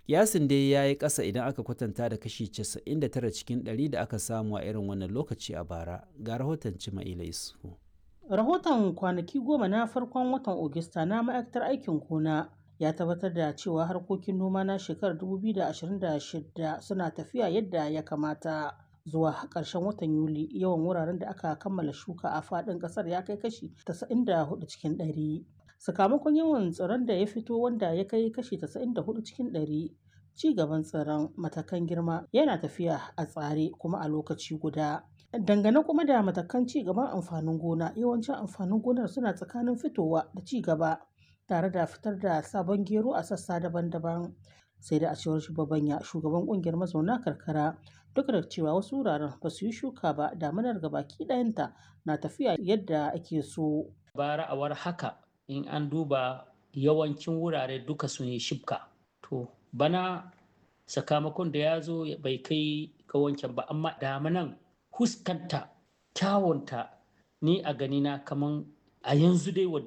Kiyasin dai ya yi ƙasa idan aka kwatanta da kashi 99 cikin 100 da aka samu a irin wannan lokaci a bara. Ga rahoton Cima'ila Isufu. Rahoton kwanaki goma na farkon watan Ogista na ma'aikatar aikin gona ya tabbatar da cewa harkokin noma na shekarar 2026 suna tafiya yadda ya kamata. Zuwa ƙarshen watan Yuli yawan wuraren da aka kammala shuka a faɗin ƙasar ya kai kashi 94 cikin 100. Sakamakon yawan tsiron da ya fito wanda ya kai kashi 94 cikin 100 ci gaban tsiron matakan girma yana tafiya a tsare kuma a lokaci guda. Dangane kuma da matakan ci gaban amfanin gona yawancin amfanin gonar suna tsakanin fitowa da ci gaba tare da fitar da sabon gero a sassa daban-daban. sai da a cewar shugabanya shugaban kungiyar mazauna karkara duk da cewa wasu wuraren ba su yi shuka ba daminar gabaki ɗayanta na tafiya yadda ake so. bara a war haka in an duba yawancin wurare duka sun yi shibka to bana sakamakon da ya zo bai kai ga wancan ba amma damanan huskanta kyawunta ni a ganina kaman a yanzu dai